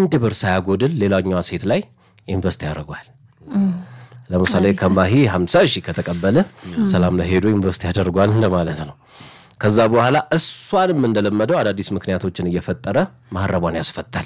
አንድ ብር ሳያጎድል ሌላኛዋ ሴት ላይ ኢንቨስት ያደርጓል። ለምሳሌ ከማሂ 50 ሺህ ከተቀበለ ሰላም ላይ ሄዶ ኢንቨስት ያደርጓል እንደማለት ነው። ከዛ በኋላ እሷንም እንደለመደው አዳዲስ ምክንያቶችን እየፈጠረ ማህረቧን ያስፈታል።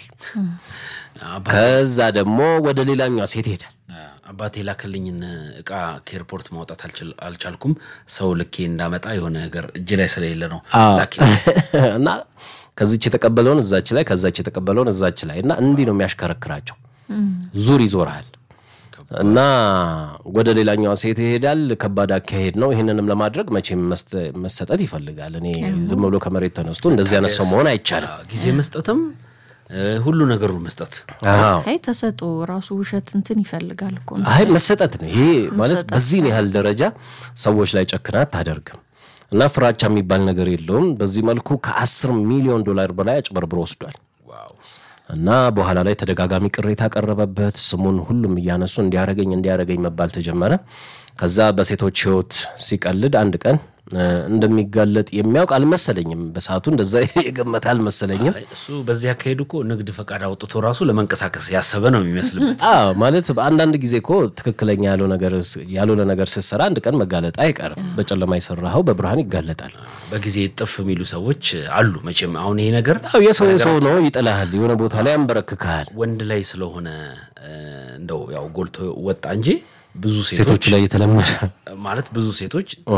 ከዛ ደግሞ ወደ ሌላኛዋ ሴት ይሄዳል። አባቴ ላከልኝን እቃ ከኤርፖርት ማውጣት አልችል- አልቻልኩም። ሰው ልኬ እንዳመጣ የሆነ ነገር እጅ ላይ ስለሌለ ነው ላኪልኝ። እና ከዚች የተቀበለውን እዛች ላይ ከዛች የተቀበለውን እዛች ላይ እና እንዲህ ነው የሚያሽከረክራቸው። ዙር ይዞርሃል እና ወደ ሌላኛዋ ሴት ይሄዳል። ከባድ አካሄድ ነው። ይህንንም ለማድረግ መቼም መስጠ- መሰጠት ይፈልጋል። እኔ ዝም ብሎ ከመሬት ተነስቶ እንደዚህ አይነት ሰው መሆን አይቻልም። ጊዜ መስጠትም እ፣ ሁሉ ነገሩን መስጠት አዎ። አይ ተሰጦ ራሱ ውሸት እንትን ይፈልጋል እኮ አይ መሰጠት ነው ይሄ ማለት በዚህን ያህል ደረጃ ሰዎች ላይ ጨክና አታደርግም። እና ፍራቻ የሚባል ነገር የለውም። በዚህ መልኩ ከአስር ሚሊዮን ዶላር በላይ አጭበርብሮ ወስዷል። እና በኋላ ላይ ተደጋጋሚ ቅሬታ ቀረበበት። ስሙን ሁሉም እያነሱ እንዲያረገኝ እንዲያረገኝ መባል ተጀመረ። ከዛ በሴቶች ሕይወት ሲቀልድ አንድ ቀን እ፣ እንደሚጋለጥ የሚያውቅ አልመሰለኝም። በሰዓቱ እንደዛ የገመተ አልመሰለኝም። አይ፣ እሱ በዚህ አካሄዱ እኮ ንግድ ፈቃድ አውጥቶ ራሱ ለመንቀሳቀስ ያሰበ ነው የሚመስልበት። አዎ ማለት አንዳንድ ጊዜ እኮ ትክክለኛ ያለው ነገር ያልሆነ ነገር ስትሰራ አንድ ቀን መጋለጥ አይቀርም። በጨለማ የሰራኸው በብርሃን ይጋለጣል። በጊዜ ጥፍ የሚሉ ሰዎች አሉ። መቼም አሁን ይሄ ነገር አዎ የሰው የሰው ነው፣ ይጥልሃል፣ የሆነ ቦታ ላይ ያንበረክክሃል። ወንድ ላይ ስለሆነ እ፣ እንደው ያው ጎልቶ ወጣ እንጂ ብዙ ሴቶች ሴቶቹ ላይ የተለመደ ማለት ብዙ ሴቶች እ፣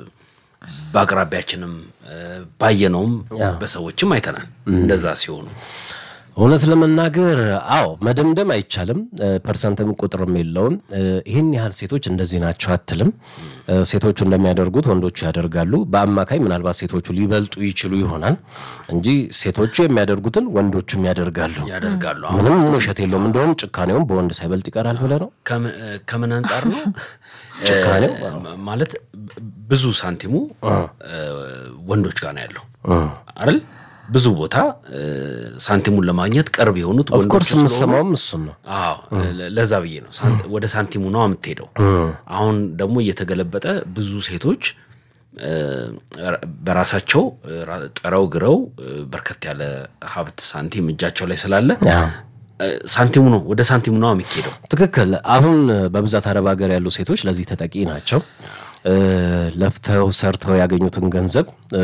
በአቅራቢያችንም እ፣ ባየነውም በሰዎችም አይተናል እንደዛ ሲሆኑ እውነት ለመናገር አዎ መደምደም አይቻልም። እ፣ ፐርሰንትም ቁጥርም የለውም። እ፣ ይህን ያህል ሴቶች እንደዚህ ናቸው አትልም። እ፣ ሴቶቹ እንደሚያደርጉት ወንዶቹ ያደርጋሉ። በአማካይ ምናልባት ሴቶቹ ሊበልጡ ይችሉ ይሆናል እንጂ ሴቶቹ የሚያደርጉትን ወንዶቹም ያደርጋሉ። ያደርጋሉ። አሁን ምንም ውሸት የለውም። እንደውም ጭካኔውም በወንድ ሳይበልጥ ይቀራል ብለህ ነው ከምን- ከምን አንጻር ነው ጭካኔው? እ፣ ማለት ብዙ ሳንቲሙ እ፣ ወንዶች ጋር ነው ያለው አይደል? ብዙ ቦታ እ፣ ሳንቲሙን ለማግኘት ቅርብ የሆኑት ወንዶች ኦፍኮርስ ስለሆኑ የምሰማውም እሱን ነው። አዎ ለ- ለዛ ብዬ ነው ሳን- ወደ ሳንቲሙ ነው የምትሄደው። አሁን ደግሞ እየተገለበጠ ብዙ ሴቶች እ፣ በራሳቸው እ፣ ራ- ጥረው ግረው እ፣ በርከት ያለ ሀብት ሳንቲም እጃቸው ላይ ስላለ አዎ። እ፣ ሳንቲሙ ነው ወደ ሳንቲሙ ነው የሚካሄደው። ትክክል። አሁን በብዛት አረብ ሀገር ያሉ ሴቶች ለዚህ ተጠቂ ናቸው። እ፣ ለፍተው ሰርተው ያገኙትን ገንዘብ እ፣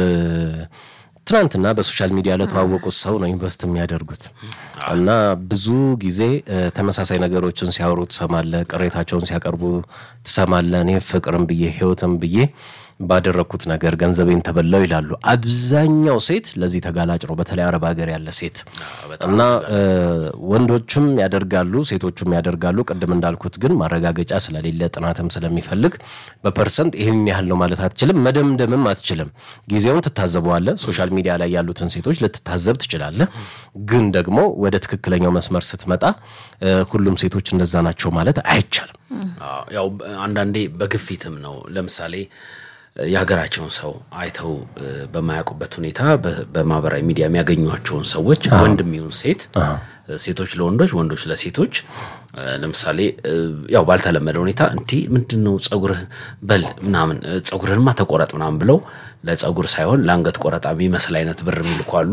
ትናንትና በሶሻል ሚዲያ ለተዋወቁት ሰው ነው ኢንቨስት የሚያደርጉት እና ብዙ ጊዜ እ፣ ተመሳሳይ ነገሮችን ሲያወሩ ትሰማለ፣ ቅሬታቸውን ሲያቀርቡ ትሰማለ። እኔ ፍቅርም ብዬ ህይወትም ብዬ ባደረግኩት ነገር ገንዘቤን ተበላው ይላሉ። አብዛኛው ሴት ለዚህ ተጋላጭ ነው፣ በተለይ አረብ ሀገር ያለ ሴት እና እ፣ ወንዶቹም ያደርጋሉ፣ ሴቶቹም ያደርጋሉ። ቅድም እንዳልኩት ግን ማረጋገጫ ስለሌለ ጥናትም ስለሚፈልግ በፐርሰንት ይህን ያህል ነው ማለት አትችልም፣ መደምደምም አትችልም። ጊዜውን ትታዘበዋለህ። ሶሻል ሚዲያ ላይ ያሉትን ሴቶች ልትታዘብ ትችላለህ። ግን ደግሞ ወደ ትክክለኛው መስመር ስትመጣ እ፣ ሁሉም ሴቶች እንደዛ ናቸው ማለት አይቻልም። አዎ፣ ያው አንዳንዴ በግፊትም ነው። ለምሳሌ የሀገራቸውን ሰው አይተው እ፣ በማያውቁበት ሁኔታ በ- በማህበራዊ ሚዲያ የሚያገኟቸውን ሰዎች ወንድም ይሁን ሴት፣ ሴቶች ለወንዶች፣ ወንዶች ለሴቶች እ፣ ለምሳሌ እ፣ ያው ባልተለመደ ሁኔታ እንዲህ ምንድን ነው ጸጉርህ በል ምናምን እ፣ ጸጉርህንማ ተቆረጥ ምናምን ብለው ለጸጉር ሳይሆን ለአንገት ቆረጣ የሚመስል አይነት ብር የሚልኩ አሉ።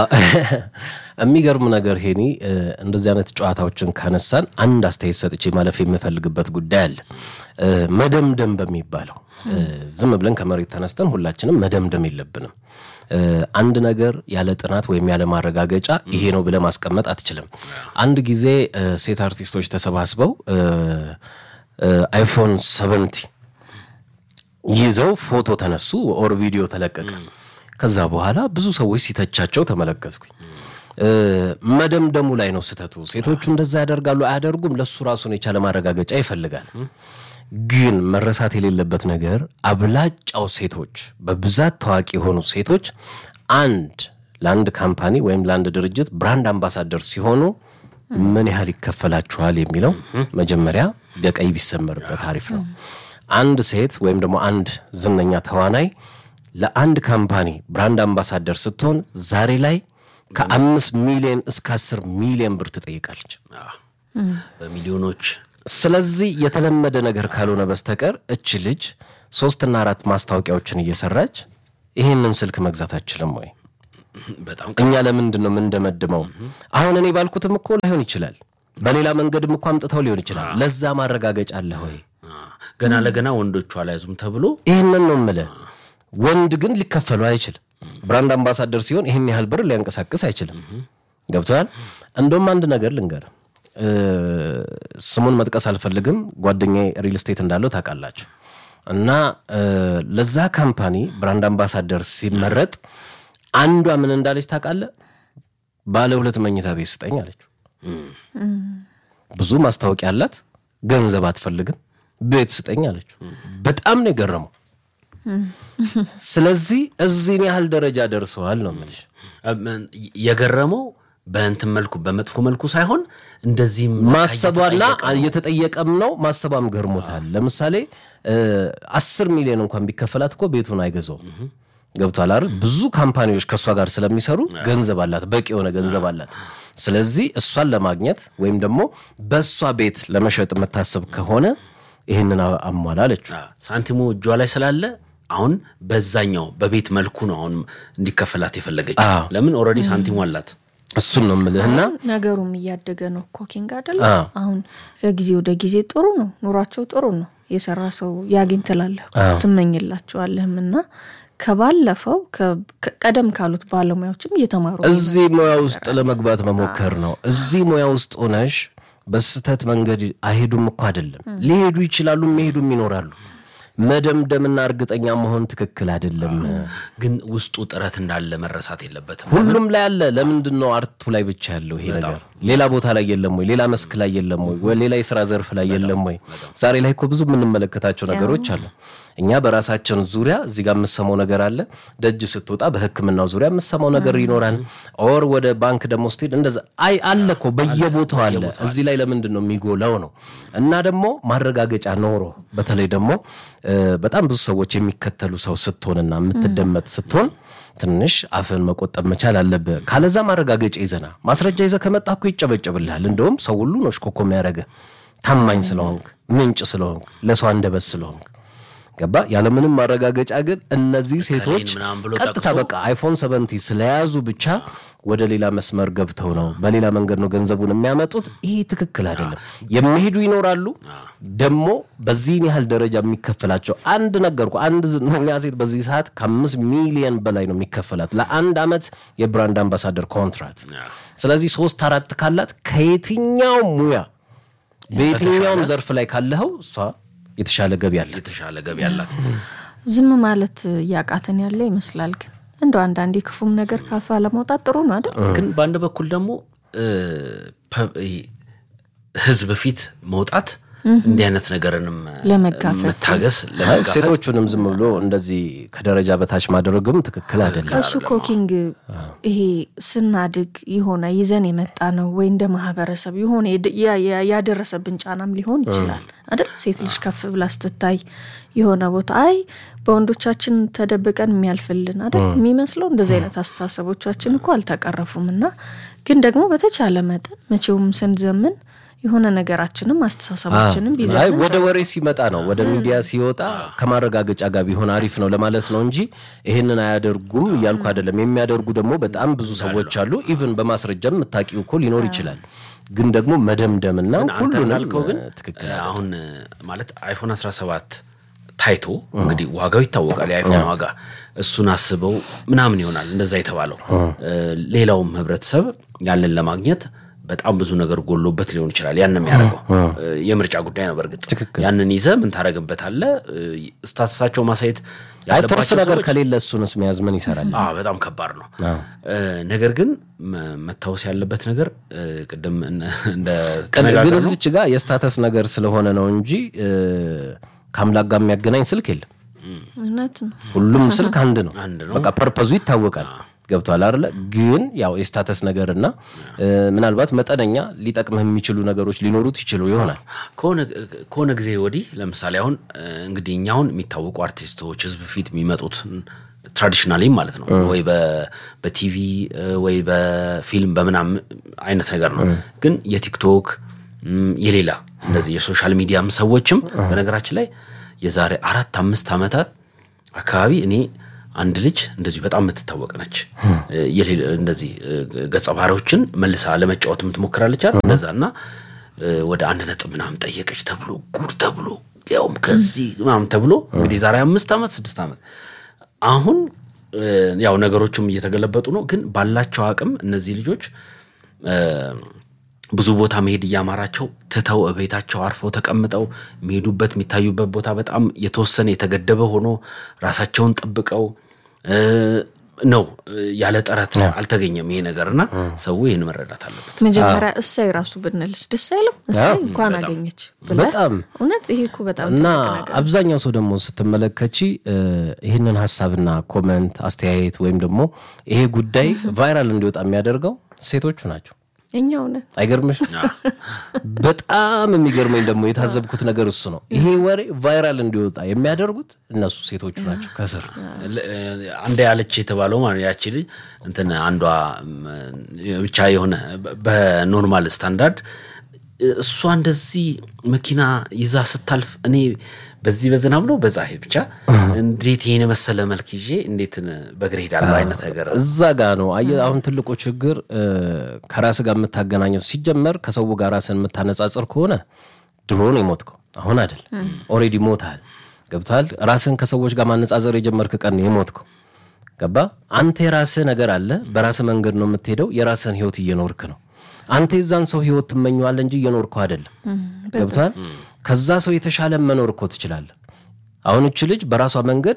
የሚገርም ነገር ሄኒ፣ እ፣ እንደዚህ አይነት ጨዋታዎችን ካነሳን አንድ አስተያየት ሰጥቼ ማለፍ የምፈልግበት ጉዳይ አለ። እ፣ መደምደም በሚባለው እ፣ ዝም ብለን ከመሬት ተነስተን ሁላችንም መደምደም የለብንም። እ፣ አንድ ነገር ያለ ጥናት ወይም ያለ ማረጋገጫ ይሄ ነው ብለህ ማስቀመጥ አትችልም። አንድ ጊዜ እ፣ ሴት አርቲስቶች ተሰባስበው እ፣ እ፣ አይፎን ሰቨንቲ ይዘው ፎቶ ተነሱ ኦር ቪዲዮ ተለቀቀ። ከዛ በኋላ ብዙ ሰዎች ሲተቻቸው ተመለከትኩኝ። እ፣ መደምደሙ ላይ ነው ስህተቱ። ሴቶቹ እንደዛ ያደርጋሉ አያደርጉም፣ ለሱ ራሱን የቻለ ማረጋገጫ ይፈልጋል። ግን መረሳት የሌለበት ነገር አብላጫው ሴቶች በብዛት ታዋቂ የሆኑ ሴቶች አንድ ለአንድ ካምፓኒ ወይም ለአንድ ድርጅት ብራንድ አምባሳደር ሲሆኑ ምን ያህል ይከፈላችኋል የሚለው መጀመሪያ በቀይ ቢሰመርበት አሪፍ ነው። አንድ ሴት ወይም ደግሞ አንድ ዝነኛ ተዋናይ ለአንድ ካምፓኒ ብራንድ አምባሳደር ስትሆን ዛሬ ላይ ከአምስት ሚሊዮን እስከ አስር ሚሊዮን ብር ትጠይቃለች። በሚሊዮኖች ስለዚህ የተለመደ ነገር ካልሆነ በስተቀር እች ልጅ ሶስትና አራት ማስታወቂያዎችን እየሰራች ይህንን ስልክ መግዛት አችልም ወይ? በጣም እኛ ለምንድን ነው የምንደመድመው? አሁን እኔ ባልኩትም እኮ ላይሆን ይችላል። በሌላ መንገድም እኮ አምጥተው ሊሆን ይችላል። ለዛ ማረጋገጫ አለ ወይ? አ፣ ገና ለገና ወንዶቹ አልያዙም ተብሎ ይህንን ነው የምልህ። ወንድ ግን ሊከፈሉ አይችልም። ብራንድ አምባሳደር ሲሆን ይህን ያህል ብር ሊያንቀሳቅስ አይችልም። ገብተዋል። እንደውም አንድ ነገር ልንገር፣ እ፣ ስሙን መጥቀስ አልፈልግም። ጓደኛዬ ሪል ስቴት እንዳለው ታውቃላችሁ። እና እ፣ ለዛ ካምፓኒ ብራንድ አምባሳደር ሲመረጥ አንዷ ምን እንዳለች ታውቃለህ? ባለ ሁለት መኝታ ቤት ስጠኝ አለችው። ብዙ ማስታወቂያ አላት፣ ገንዘብ አትፈልግም፣ ቤት ስጠኝ አለችው። በጣም ነው የገረመው። ስለዚህ እዚህን ያህል ደረጃ ደርሰዋል ነው የምልሽ። እም፣ የገረመው በእንትን መልኩ በመጥፎ መልኩ ሳይሆን እንደዚህም ማሰቧና እየተጠየቀም ነው ማሰቧም ገርሞታል። ለምሳሌ አስር ሚሊዮን እንኳን ቢከፈላት እኮ ቤቱን አይገዛውም። ገብቷል አይደል? ብዙ ካምፓኒዎች ከእሷ ጋር ስለሚሰሩ ገንዘብ አላት፣ በቂ የሆነ ገንዘብ አላት። ስለዚህ እሷን ለማግኘት ወይም ደግሞ በእሷ ቤት ለመሸጥ የምታስብ ከሆነ ይህንን አሟላ አለችው። አ፣ ሳንቲሙ እጇ ላይ ስላለ አሁን በዛኛው በቤት መልኩ ነው አሁን እንዲከፈላት የፈለገችው። አዎ። ለምን ኦልሬዲ ሳንቲሙ አላት። እሱን ነው የምልህና ነገሩም እያደገ ነው እኮ ኪንግ አይደለ? አዎ። አሁን ከጊዜ ወደ ጊዜ ጥሩ ነው፣ ኑሯቸው ጥሩ ነው። የሰራ ሰው ያግኝ ትላለህ እኮ፣ አዎ። ትመኝላቸዋለህም እና ከባለፈው ከ- ከ- ቀደም ካሉት ባለሙያዎችም እየተማሩ ነው። እዚህ ሙያ ውስጥ ለመግባት መሞከር ነው። እዚህ ሙያ ውስጥ ሆነሽ በስህተት መንገድ አይሄዱም እኮ አይደለም። ሊሄዱ ይችላሉ፣ የሚሄዱም ይኖራሉ። መደምደምና እርግጠኛ መሆን ትክክል አይደለም። ግን ውስጡ ጥረት እንዳለ መረሳት የለበትም። ሁሉም ላይ አለ። ለምንድን ነው አርቱ ላይ ብቻ ያለው ይሄ ነገር? ሌላ ቦታ ላይ የለም ወይ? ሌላ መስክ ላይ የለም ወይ? ወይ ሌላ የስራ ዘርፍ ላይ የለም ወይ? ዛሬ ላይ እኮ ብዙ የምንመለከታቸው ነገሮች አሉ። እኛ በራሳችን ዙሪያ እዚህ ጋር የምሰማው ነገር አለ። ደጅ ስትወጣ በሕክምናው ዙሪያ የምሰማው ነገር ይኖራል። ኦር ወደ ባንክ ደግሞ ስትሄድ እንደዛ አይ አለ እኮ በየቦታው አለ። እዚህ ላይ ለምንድን ነው የሚጎላው ነው? እና ደግሞ ማረጋገጫ ኖሮ በተለይ ደግሞ እ፣ በጣም ብዙ ሰዎች የሚከተሉ ሰው ስትሆንና የምትደመጥ ስትሆን ትንሽ አፍን መቆጠብ መቻል አለብህ። ካለዛ ማረጋገጫ ይዘና ማስረጃ ይዘህ ከመጣ እኮ ይጨበጨብልሃል። እንደውም ሰው ሁሉ ነው ሽኮኮ የሚያደርገ ታማኝ ስለሆንክ ምንጭ ስለሆንክ ለሰው አንደበት ስለሆንክ ገባ። ያለምንም ማረጋገጫ ግን እነዚህ ሴቶች ምናምን ብሎ ቀጥታ ጠቅሶ በቃ አይፎን ሰቨንቲ ስለያዙ ብቻ ወደ ሌላ መስመር ገብተው ነው በሌላ መንገድ ነው ገንዘቡን የሚያመጡት። ይህ ትክክል አይደለም። የሚሄዱ ይኖራሉ ደግሞ በዚህን ያህል ደረጃ የሚከፈላቸው አንድ ነገርኩ። አንድ ዝነኛ ሴት በዚህ ሰዓት ከአምስት ሚሊየን በላይ ነው የሚከፈላት ለአንድ ዓመት የብራንድ አምባሳደር ኮንትራት። ስለዚህ ሶስት አራት ካላት ከየትኛው ሙያ በየትኛውም ዘርፍ ላይ ካለኸው እሷ የተሻለ ገቢ አለ። የተሻለ ገቢ አላት። ዝም ማለት እያቃተን ያለ ይመስላል። ግን እንደው አንዳንዴ ክፉም ነገር ካፋ ለመውጣት ጥሩ ነው አይደል? ግን በአንድ በኩል ደግሞ እ፣ ፐ- ይሄ ህዝብ ፊት መውጣት እንዲህ አይነት ነገርንም ለመጋፈጥ መታገስ አይ ለመጋፈጥ ሴቶቹንም ዝም ብሎ እንደዚህ ከደረጃ በታች ማድረግም ትክክል አይደለም። እሱ ኮኪንግ ይሄ ስናድግ የሆነ ይዘን የመጣ ነው ወይ እንደ ማህበረሰብ የሆነ የድ- ያ- ያ- ያደረሰብን ጫናም ሊሆን ይችላል አይደል? ሴት ልጅ ከፍ ብላ ስትታይ የሆነ ቦታ አይ በወንዶቻችን ተደብቀን የሚያልፍልን አይደል የሚመስለው። እንደዚህ አይነት አስተሳሰቦቻችን እኮ አልተቀረፉም። እና ግን ደግሞ በተቻለ መጠን መቼውም ስንዘምን የሆነ ነገራችንም አስተሳሰባችንም አይ ቢዘምን ወደ ወሬ ሲመጣ ነው ወደ ሚዲያ ሲወጣ ከማረጋገጫ ጋር ቢሆን አሪፍ ነው ለማለት ነው እንጂ ይሄንን አያደርጉም እያልኩ አይደለም። የሚያደርጉ ደግሞ በጣም ብዙ ሰዎች አሉ። ኢቭን በማስረጃም የምታውቂው እኮ ሊኖር ይችላል። ግን ደግሞ መደምደምና አንተ ሁሉንም እንዳልከው ግን ትክክል እ፣ አሁን እ፣ ማለት አይፎን 17 ታይቶ እንግዲህ ዋጋው ይታወቃል። የአይፎን ዋጋ እሱን አስበው ምናምን ይሆናል እንደዛ የተባለው። እ፣ ሌላውም ህብረተሰብ ያንን ለማግኘት በጣም ብዙ ነገር ጎሎበት ሊሆን ይችላል። ያን የሚያደርገው እ፣ የምርጫ ጉዳይ ነው። በእርግጥ ያንን ይዘ ምን ታደረግበታለህ? ስታትሳቸው ማሳየት አይ ትርፍ ያለባቸው ነገር ሰዎች ከሌለ እሱንስ መያዝ ምን ይሰራል? አዎ በጣም ከባድ ነው። እ፣ ነገር ግን መ- መታወስ ያለበት ነገር እ፣ ቅድም እነ- እንደ ግን ተነጋገር ነው እዚች ጋር የስታተስ ነገር ስለሆነ ነው እንጂ እ፣ ከአምላክ ጋር የሚያገናኝ ስልክ የለም። እውነት ነው። ሁሉም ስልክ አንድ ነው። አንድ ነው። በቃ ፐርፐዙ ይታወቃል። ገብቷል አይደለ? ግን ያው የስታተስ ነገርና እ፣ ምናልባት መጠነኛ ሊጠቅምህ የሚችሉ ነገሮች ሊኖሩት ይችሉ ይሆናል። ከሆነ- ከሆነ ጊዜ ወዲህ ለምሳሌ አሁን እ፣ እንግዲህ እኛ አሁን የሚታወቁ አርቲስቶች ህዝብ ፊት የሚመጡት ትራዲሽናሊ ማለት ነው ወይ በ- በቲቪ እ፣ ወይ በፊልም በምናምን አይነት ነገር ነው። ግን የቲክቶክ እም፣ የሌላ እንደዚህ የሶሻል ሚዲያም ሰዎችም በነገራችን ላይ የዛሬ አራት አምስት ዓመታት አካባቢ እኔ አንድ ልጅ እንደዚሁ በጣም የምትታወቅ ነች። የሌለ እንደዚህ ገጸ ባህሪዎችን መልሳ ለመጫወት የምትሞክራለች አይደል? እንደዛ እና ወደ አንድ ነጥብ ምናምን ጠየቀች ተብሎ ጉድ ተብሎ ያውም ከዚህ ምናምን ተብሎ እንግዲህ ዛሬ አምስት ዓመት ስድስት ዓመት አሁን ያው ነገሮችም እየተገለበጡ ነው። ግን ባላቸው አቅም እነዚህ ልጆች ብዙ ቦታ መሄድ እያማራቸው ትተው ቤታቸው አርፈው ተቀምጠው የሚሄዱበት የሚታዩበት ቦታ በጣም የተወሰነ የተገደበ ሆኖ ራሳቸውን ጠብቀው ነው ያለ ጥረት አልተገኘም ይሄ ነገር እና ሰው ይህን መረዳት አለበት። መጀመሪያ እሳይ ራሱ ብንልስ ደስ አይልም? እሳይ እንኳን አገኘች ብለህ በጣም እውነት ይሄ እኮ በጣም እና ትልቅ ነገር አብዛኛው ሰው ደግሞ ስትመለከቺ ይህንን ሀሳብና ኮመንት አስተያየት ወይም ደግሞ ይሄ ጉዳይ ቫይራል እንዲወጣ የሚያደርገው ሴቶቹ ናቸው። እኛው ነን። አይገርምሽ? በጣም የሚገርመኝ ደግሞ የታዘብኩት ነገር እሱ ነው። ይሄ ወሬ ቫይራል እንዲወጣ የሚያደርጉት እነሱ ሴቶቹ ናቸው ከስር አንድ ያለች የተባለው ማለት ያቺ ልጅ እንትን አንዷ ብቻ የሆነ በኖርማል ስታንዳርድ እሷ እንደዚህ መኪና ይዛ ስታልፍ እኔ በዚህ በዝናብ ነው በዛ ብቻ እንዴት ይሄን የመሰለ መልክ ይዤ እንዴት በእግር ሄዳለሁ አይነት ነገር እዛ ጋ ነው። አየህ አሁን ትልቁ ችግር ከራስ ጋር የምታገናኘው ሲጀመር ከሰው ጋር ራስን የምታነጻጽር ከሆነ ድሮ ነው የሞትከው፣ አሁን አይደል። ኦልሬዲ ሞታል። ገብቶሃል። ራስን ከሰዎች ጋር ማነጻጸር የጀመርክ ቀን ነው የሞትከው። ገባ። አንተ የራስህ ነገር አለ። በራስህ መንገድ ነው የምትሄደው። የራስህን ህይወት እየኖርክ ነው። አንተ የዛን ሰው ህይወት ትመኘዋለህ እንጂ እየኖርከው አይደለም። ገብቶሃል። ከዛ ሰው የተሻለ መኖር እኮ ትችላለህ። አሁን እች ልጅ በራሷ መንገድ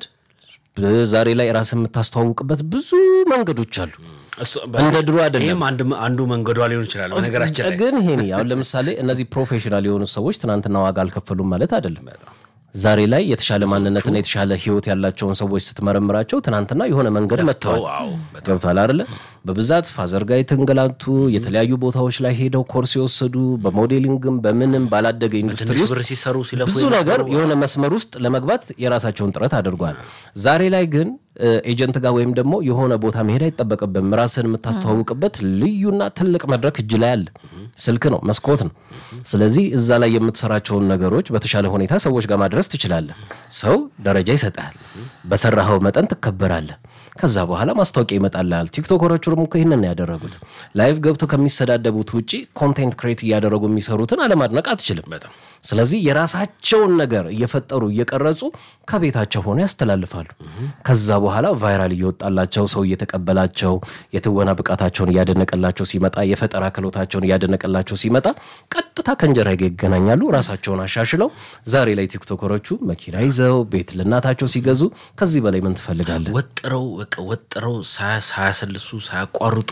ዛሬ ላይ ራስን የምታስተዋውቅበት ብዙ መንገዶች አሉ። እንደ ድሮ አይደለም። ይህም አንዱ መንገዷ ሊሆን ይችላል። በነገራችን ላይ ግን ይሄ አሁን ለምሳሌ እነዚህ ፕሮፌሽናል የሆኑ ሰዎች ትናንትና ዋጋ አልከፈሉም ማለት አይደለም። ዛሬ ላይ የተሻለ ማንነትና የተሻለ ህይወት ያላቸውን ሰዎች ስትመረምራቸው ትናንትና የሆነ መንገድ መጥተዋል። ገብቷል አይደለ? በብዛት ፋዘር ጋር የተንገላቱ የተለያዩ ቦታዎች ላይ ሄደው ኮርስ የወሰዱ በሞዴሊንግም በምንም ባላደገ ኢንዱስትሪ ትንሽ ውስጥ ብር ሲሰሩ ሲለፉ ብዙ ነገር የሆነ መስመር ውስጥ ለመግባት የራሳቸውን ጥረት አድርጓል። ዛሬ ላይ ግን ኤጀንት ጋር ወይም ደግሞ የሆነ ቦታ መሄድ አይጠበቅብም። ራስን የምታስተዋውቅበት ልዩና ትልቅ መድረክ እጅ ላይ አለ። ስልክ ነው፣ መስኮት ነው። ስለዚህ እዛ ላይ የምትሰራቸውን ነገሮች በተሻለ ሁኔታ ሰዎች ጋር ማድረስ ትችላለህ። ሰው ደረጃ ይሰጣል። በሰራኸው መጠን ትከበራለህ። ከዛ በኋላ ማስታወቂያ ይመጣልሃል። ቲክቶከሮቹም እኮ ይህንን ነው ያደረጉት። ላይቭ ገብቶ ከሚሰዳደቡት ውጭ ኮንቴንት ክሬት እያደረጉ የሚሰሩትን አለማድነቅ አትችልም። ስለዚህ የራሳቸውን ነገር እየፈጠሩ እየቀረጹ ከቤታቸው ሆነው ያስተላልፋሉ። ከዛ በኋላ ቫይራል እየወጣላቸው ሰው እየተቀበላቸው የትወና ብቃታቸውን እያደነቀላቸው ሲመጣ የፈጠራ ክህሎታቸውን እያደነቀላቸው ሲመጣ ቀጥታ ከእንጀራ ጋር ይገናኛሉ። ራሳቸውን አሻሽለው ዛሬ ላይ ቲክቶከሮቹ መኪና ይዘው ቤት ለእናታቸው ሲገዙ ከዚህ በላይ ምን ትፈልጋለህ? ወጥረው በቃ ወጥረው ሳያ- ሳያሰልሱ ሳያቋርጡ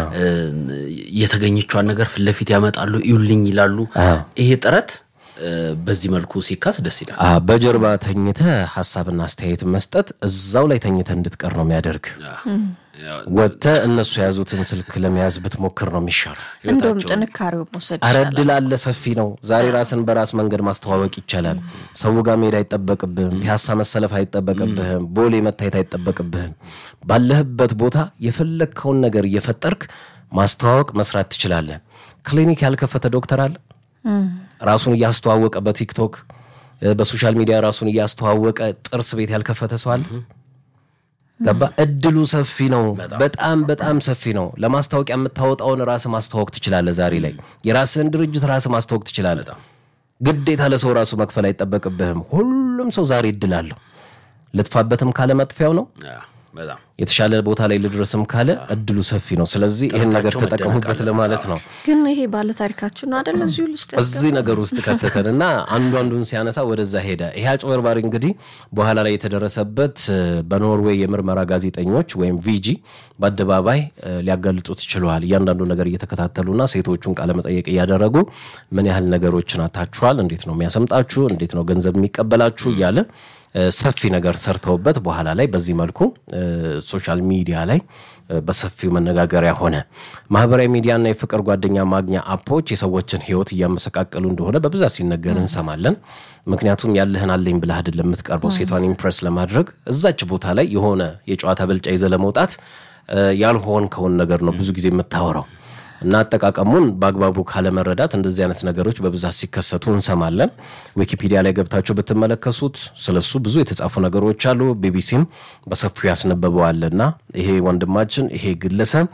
የተገኘቿን ነገር ፊት ለፊት ያመጣሉ፣ ይውልኝ ይላሉ። ይሄ ጥረት እ፣ በዚህ መልኩ ሲካስ ደስ ይላል። አ፣ በጀርባ ተኝተ ሀሳብና አስተያየት መስጠት እዛው ላይ ተኝተ እንድትቀር ነው የሚያደርግ። ወጥተ እነሱ የያዙትን ስልክ ለመያዝ ብትሞክር ነው የሚሻለው። እንደውም ጥንካሬው መውሰድ አረ ይቻላል። እድል አለ፣ ሰፊ ነው። ዛሬ ራስን በራስ መንገድ ማስተዋወቅ ይቻላል። ሰው ጋር መሄድ አይጠበቅብህም። ፒያሳ መሰለፍ አይጠበቅብህም። ቦሌ መታየት አይጠበቅብህም። ባለህበት ቦታ የፈለግከውን ነገር እየፈጠርክ ማስተዋወቅ መስራት ትችላለህ። ክሊኒክ ያልከፈተ ዶክተር አለ ራሱን እያስተዋወቀ በቲክቶክ እ፣ በሶሻል ሚዲያ ራሱን እያስተዋወቀ ጥርስ ቤት ያልከፈተ ሰው አለ። ገባ? እድሉ ሰፊ ነው። በጣም በጣም ሰፊ ነው። ለማስታወቂያ የምታወጣውን ራስ ማስተዋወቅ ትችላለህ። ዛሬ ላይ የራስህን ድርጅት ራስ ማስተዋወቅ ትችላለህ። ግዴታ ለሰው ራሱ መክፈል አይጠበቅብህም። ሁሉም ሰው ዛሬ እድል አለው። ልጥፋበትም ካለ መጥፊያው ነው። ያ፣ በጣም የተሻለ ቦታ ላይ ልድረስም ካለ እድሉ ሰፊ ነው። ስለዚህ ይህን ነገር ጥረታቸው ተጠቀሙበት መደነቅ ለማለት ነው። ግን ይሄ ባለታሪካችሁ ነው አደለ? እዚሁ ውስጥ እዚህ ነገር ውስጥ ከተተን እና አንዱ አንዱን ሲያነሳ ወደዛ ሄደ። ይሄ አጭበርባሪ እንግዲህ በኋላ ላይ የተደረሰበት እ፣ በኖርዌይ የምርመራ ጋዜጠኞች ወይም ቪጂ በአደባባይ እ፣ ሊያጋልጡት ችለዋል። እያንዳንዱ ነገር እየተከታተሉና ሴቶቹን ቃለመጠየቅ እያደረጉ ምን ያህል ነገሮችን አታችኋል፣ እንዴት ነው የሚያሰምጣችሁ፣ እንዴት ነው ገንዘብ የሚቀበላችሁ እያለ እ፣ ሰፊ ነገር ሰርተውበት በኋላ ላይ በዚህ መልኩ እ፣ ሶሻል ሚዲያ ላይ እ፣ በሰፊው መነጋገሪያ ሆነ። ማህበራዊ ሚዲያና የፍቅር ጓደኛ ማግኛ አፖች የሰዎችን ሕይወት እያመሰቃቀሉ እንደሆነ በብዛት ሲነገር እንሰማለን። ምክንያቱም ያለህን አለኝ ብለህ አይደለም የምትቀርበው ሴቷን ኢምፕረስ ለማድረግ እዛች ቦታ ላይ የሆነ የጨዋታ ብልጫ ይዘህ ለመውጣት እ፣ ያልሆንከውን ነገር ነው ብዙ ጊዜ የምታወራው። እና አጠቃቀሙን በአግባቡ ካለመረዳት እንደዚህ አይነት ነገሮች በብዛት ሲከሰቱ እንሰማለን። ዊኪፒዲያ ላይ ገብታችሁ ብትመለከሱት ስለሱ ብዙ የተጻፉ ነገሮች አሉ። ቢቢሲም በሰፊው ያስነበበዋልና ይሄ ወንድማችን ይሄ ግለሰብ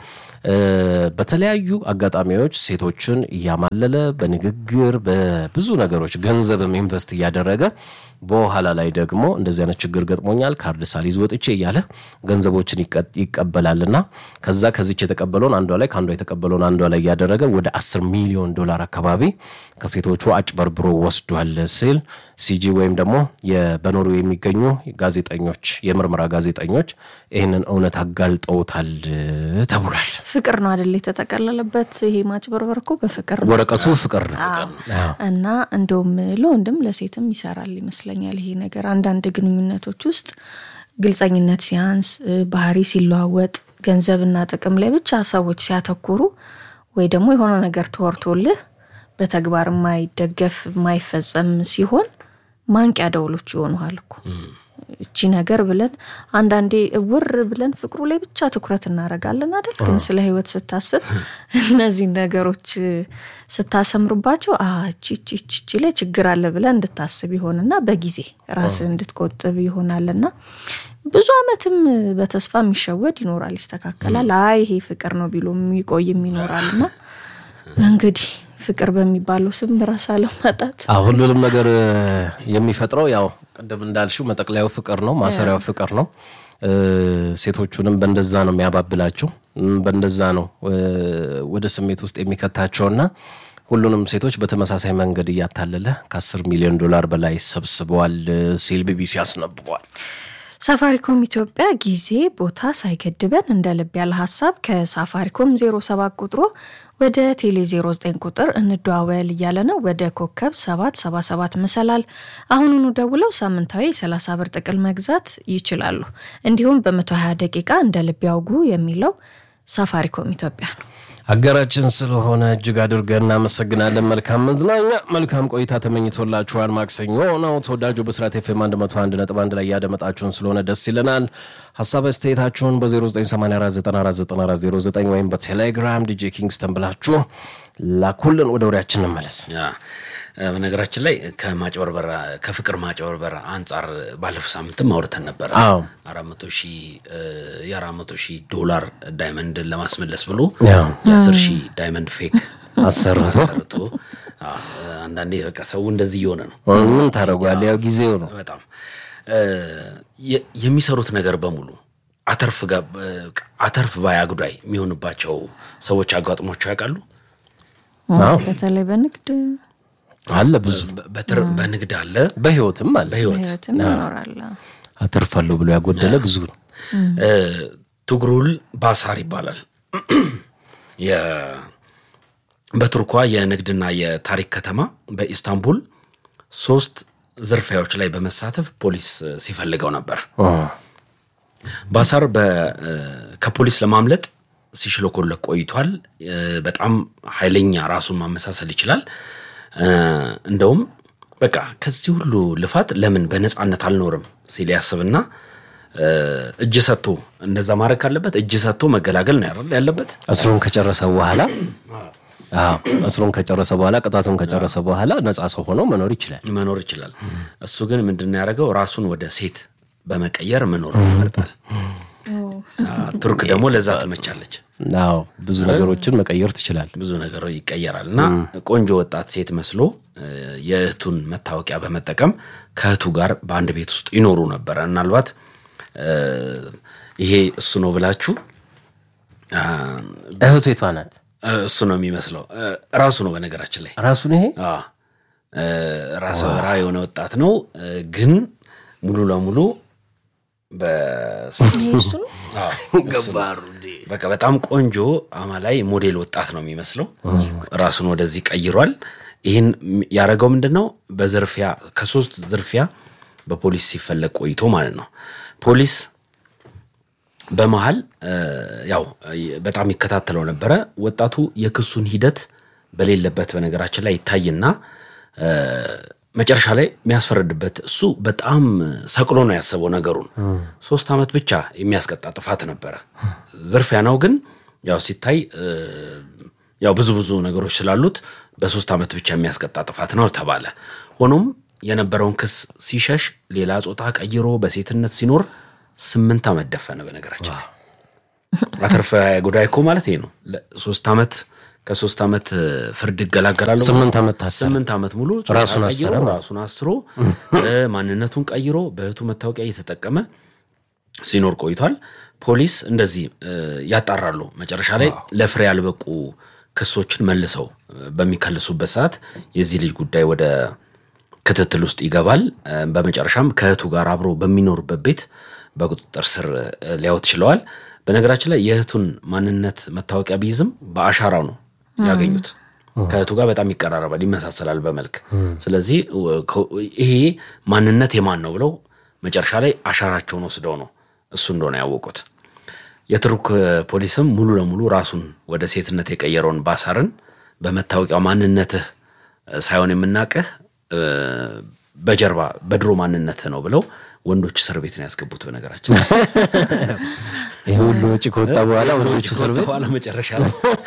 በተለያዩ አጋጣሚዎች ሴቶችን እያማለለ በንግግር በብዙ ነገሮች ገንዘብም ኢንቨስት እያደረገ በኋላ ላይ ደግሞ እንደዚህ አይነት ችግር ገጥሞኛል ካርድ ሳልይዝ ወጥቼ እያለ ገንዘቦችን ይቀበላልና ከዛ ከዚች የተቀበለውን አንዷ ላይ ከአንዷ የተቀበለውን አንዷ ላይ እያደረገ ወደ አስር ሚሊዮን ዶላር አካባቢ ከሴቶቹ አጭበርብሮ ወስዷል ሲል ሲጂ ወይም ደግሞ በኖርዌይ የሚገኙ ጋዜጠኞች የምርመራ ጋዜጠኞች ይህንን እውነት አጋልጠውታል ተብሏል። ፍቅር ነው አደለ የተጠቀለለበት። ይሄ ማጭበርበር እኮ በፍቅር ነው። ወረቀቱ ፍቅር ነው እና እንደውም ለወንድም ለሴትም ይሰራል ይመስለኛል ይሄ ነገር። አንዳንድ ግንኙነቶች ውስጥ ግልጸኝነት ሲያንስ፣ ባህሪ ሲለዋወጥ፣ ገንዘብና ጥቅም ላይ ብቻ ሰዎች ሲያተኩሩ ወይ ደግሞ የሆነ ነገር ተወርቶልህ በተግባር የማይደገፍ የማይፈጸም ሲሆን ማንቂያ ደውሎች ይሆኑሃል እኮ እቺ ነገር ብለን አንዳንዴ እውር ብለን ፍቅሩ ላይ ብቻ ትኩረት እናደርጋለን አይደል? ግን ስለ ሕይወት ስታስብ እነዚህ ነገሮች ስታሰምርባቸው እቺ ላይ ችግር አለ ብለን እንድታስብ ይሆንና በጊዜ ራስህ እንድትቆጥብ ይሆናልና ብዙ ዓመትም በተስፋ የሚሸወድ ይኖራል። ይስተካከላል። አይ ይሄ ፍቅር ነው ቢሎ የሚቆይም ይኖራልና እንግዲህ ፍቅር በሚባለው ስም ራስ አለማጣት ሁሉንም ነገር የሚፈጥረው ያው ቅድም እንዳልሽው መጠቅለያው ፍቅር ነው፣ ማሰሪያው ፍቅር ነው። ሴቶቹንም በእንደዛ ነው የሚያባብላቸው፣ በእንደዛ ነው ወደ ስሜት ውስጥ የሚከታቸውና ሁሉንም ሴቶች በተመሳሳይ መንገድ እያታለለ ከአስር ሚሊዮን ዶላር በላይ ሰብስበዋል ሲል ቢቢሲ አስነብቧል። ሳፋሪኮም ኢትዮጵያ ጊዜ ቦታ ሳይገድበን እንደ ልብ ያለ ሀሳብ ከሳፋሪኮም 07 ቁጥሮ ወደ ቴሌ 09 ቁጥር እንደዋወል እያለ ነው። ወደ ኮከብ 777 መሰላል አሁኑኑ ደውለው ሳምንታዊ 30 ብር ጥቅል መግዛት ይችላሉ። እንዲሁም በ120 ደቂቃ እንደ ልብ ያውጉ የሚለው ሳፋሪኮም ኢትዮጵያ ነው። አገራችን ስለሆነ እጅግ አድርገን እናመሰግናለን። መልካም መዝናኛ፣ መልካም ቆይታ ተመኝቶላችኋል። ማክሰኞ ነው። ተወዳጁ ብስራት ኤፍ ኤም 101.1 ላይ ያደመጣችሁን ስለሆነ ደስ ይለናል። ሀሳብ አስተያየታችሁን በ0984949409 ወይም በቴሌግራም ዲጄ ኪንግስተን ብላችሁ ላኩልን። ወደ ወሬያችን እንመለስ። በነገራችን ላይ ከማጭበርበር ከፍቅር ማጭበርበር አንጻር ባለፈው ሳምንትም አውርተን ነበረ። አራት መቶ ሺህ የአራት መቶ ሺህ ዶላር ዳይመንድን ለማስመለስ ብሎ የአስር ሺህ ዳይመንድ ፌክ አሰርቶ ሰርቶ አንዳንዴ በቃ ሰው እንደዚህ እየሆነ ነው። ምን ታደርጓለህ? ያው ጊዜው ነው። በጣም የሚሰሩት ነገር በሙሉ አተርፍ ባይ አጉዳይ የሚሆንባቸው ሰዎች አጋጥሟቸው ያውቃሉ። በተለይ በንግድ አለ ብዙ በንግድ አለ፣ በህይወትም አለ። በህይወት ይኖራል። አተርፋለሁ ብሎ ያጎደለ ብዙ ነው። ቱግሩል ባሳር ይባላል። በቱርኳ የንግድና የታሪክ ከተማ በኢስታንቡል ሶስት ዝርፊያዎች ላይ በመሳተፍ ፖሊስ ሲፈልገው ነበር። ባሳር ከፖሊስ ለማምለጥ ሲሽለኮለክ ቆይቷል። በጣም ኃይለኛ ራሱን ማመሳሰል ይችላል። እንደውም በቃ ከዚህ ሁሉ ልፋት ለምን በነፃነት አልኖርም ሲል ያስብና እጅ ሰጥቶ እንደዛ ማድረግ ካለበት እጅ ሰጥቶ መገላገል ነው ያለበት። እስሩን ከጨረሰ በኋላ እስሩን ከጨረሰ በኋላ ቅጣቱን ከጨረሰ በኋላ ነፃ ሰው ሆኖ መኖር ይችላል መኖር ይችላል። እሱ ግን ምንድን ያደረገው ራሱን ወደ ሴት በመቀየር መኖር ይመርጣል። ቱርክ ደግሞ ለዛ ትመቻለች። አዎ ብዙ ነገሮችን መቀየር ትችላል። ብዙ ነገር ይቀየራል እና ቆንጆ ወጣት ሴት መስሎ የእህቱን መታወቂያ በመጠቀም ከእህቱ ጋር በአንድ ቤት ውስጥ ይኖሩ ነበረ። ምናልባት ይሄ እሱ ነው ብላችሁ እህቱ የቷ ናት? እሱ ነው የሚመስለው። ራሱ ነው በነገራችን ላይ ራሱን ይሄ ራሰ በራ የሆነ ወጣት ነው ግን ሙሉ ለሙሉ በቃ በጣም ቆንጆ አማላይ ሞዴል ወጣት ነው የሚመስለው። ራሱን ወደዚህ ቀይሯል። ይህን ያደረገው ምንድን ነው? በዝርፊያ ከሶስት ዝርፊያ በፖሊስ ሲፈለግ ቆይቶ ማለት ነው። ፖሊስ በመሀል ያው በጣም ይከታተለው ነበረ። ወጣቱ የክሱን ሂደት በሌለበት በነገራችን ላይ ይታይና መጨረሻ ላይ የሚያስፈርድበት እሱ በጣም ሰቅሎ ነው ያሰበው ነገሩን። ሶስት ዓመት ብቻ የሚያስቀጣ ጥፋት ነበረ። ዝርፊያ ነው ግን ያው ሲታይ ያው ብዙ ብዙ ነገሮች ስላሉት በሶስት ዓመት ብቻ የሚያስቀጣ ጥፋት ነው ተባለ። ሆኖም የነበረውን ክስ ሲሸሽ ሌላ ጾታ ቀይሮ በሴትነት ሲኖር ስምንት ዓመት ደፈነ። በነገራችን ላይ አተርፈ ጉዳይ እኮ ማለት ይሄ ነው። ሶስት ዓመት ከሶስት ዓመት ፍርድ ይገላገላለሁ። ስምንት ዓመት ታሰረ። ስምንት ዓመት ሙሉ ጾታ ራሱን ቀይሮ አሰረ ማለት ራሱን አስሮ ማንነቱን ቀይሮ በእህቱ መታወቂያ እየተጠቀመ ሲኖር ቆይቷል። ፖሊስ እንደዚህ ያጣራሉ። መጨረሻ ላይ ለፍሬ ያልበቁ ክሶችን መልሰው በሚከልሱበት ሰዓት የዚህ ልጅ ጉዳይ ወደ ክትትል ውስጥ ይገባል። በመጨረሻም ከእህቱ ጋር አብሮ በሚኖርበት ቤት በቁጥጥር ስር ሊያወት ችለዋል። በነገራችን ላይ የእህቱን ማንነት መታወቂያ ቢይዝም በአሻራው ነው ያገኙት። ከእህቱ ጋር በጣም ይቀራረባል፣ ይመሳሰላል በመልክ። ስለዚህ ይሄ ማንነት የማን ነው ብለው መጨረሻ ላይ አሻራቸውን ወስደው ነው እሱ እንደሆነ ያወቁት። የቱርክ ፖሊስም ሙሉ ለሙሉ ራሱን ወደ ሴትነት የቀየረውን ባሳርን በመታወቂያው ማንነትህ ሳይሆን የምናቅህ በጀርባ በድሮ ማንነትህ ነው ብለው ወንዶች እስር ቤት ነው ያስገቡት። በነገራችን ይህ ሁሉ ወጪ ከወጣ በኋላ ወንዶች እስር ቤት በኋላ መጨረሻ ላይ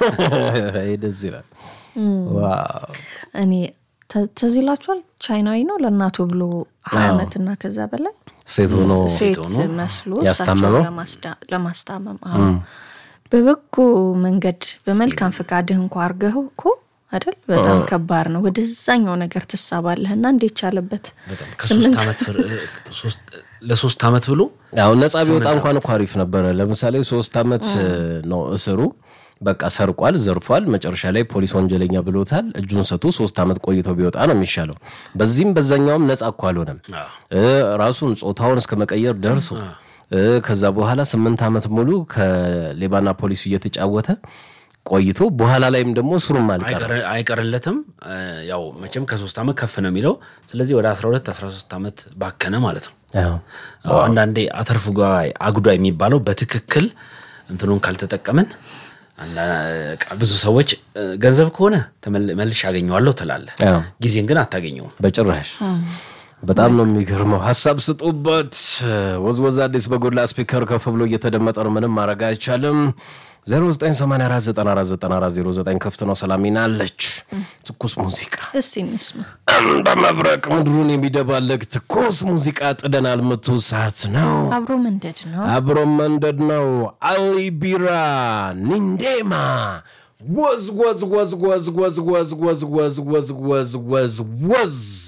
ደስ ይላል። ዋው እኔ ትዝ ይላችኋል። ቻይናዊ ነው ለእናቱ ብሎ ሀያ ዓመትና ከዛ በላይ ሴት ሆኖ ሴት መስሎ ያስታመመው? እሳቸውን ለማስዳ- ለማስታመም አዎ። በበጎ መንገድ በመልካም ፈቃድህ እንኳ አርገኸው እኮ አይደል በጣም ከባድ ነው። ወደዛኛው ነገር ትሳባለህና እንዴት ቻለበት? ከሶስት ዓመት ፍር- ሶስት- ለሶስት ዓመት ብሎ አሁን ነጻ ቢወጣ እንኳን እኮ አሪፍ ነበረ። ለምሳሌ ሶስት ዓመት ነው እስሩ። በቃ ሰርቋል፣ ዘርፏል። መጨረሻ ላይ ፖሊስ ወንጀለኛ ብሎታል። እጁን ሰጥቶ ሶስት ዓመት ቆይቶ ቢወጣ ነው የሚሻለው። በዚህም በዛኛውም ነጻ እኮ አልሆነም። እ ራሱን ጾታውን እስከ መቀየር ደርሶ እ ከዛ በኋላ ስምንት ዓመት ሙሉ ከሌባና ፖሊስ እየተጫወተ ቆይቶ በኋላ ላይም ደግሞ እስሩም አልቀረ አይቀር- አይቀርለትም። ያው መቼም ከሶስት ዓመት ከፍ ነው የሚለው። ስለዚህ ወደ 12 13 ዓመት ባከነ ማለት ነው። አዎ፣ አንዳንዴ አተርፍ ጓይ አጉዳይ የሚባለው በትክክል እንትኑን ካልተጠቀምን አንዳ- በቃ ብዙ ሰዎች እ፣ ገንዘብ ከሆነ ተመል- መልሼ አገኘዋለሁ ትላለህ፣ አዎ። ጊዜን ግን አታገኘውም። በጭራሽ በጣም ነው የሚገርመው። ሀሳብ ስጡበት። ወዝወዝ አዲስ በጎላ ስፒከር ከፍ ብሎ እየተደመጠ ነው። ምንም ማድረግ አይቻልም። 0984949409 ክፍት ነው። ሰላሚና አለች ትኩስ ሙዚቃ እስቲ እንስማ። እንደ መብረቅ ምድሩን የሚደባለቅ ትኩስ ሙዚቃ ጥደናል። ምቱ ሰዓት ነው። አብሮ መንደድ ነው። አብሮ መንደድ ነው። አሊ ቢራ ኒንዴማ ወዝ ወዝ ወዝ ወዝ ወዝ ወዝ ወዝ ወዝ ወዝ ወዝ ወዝ ወዝ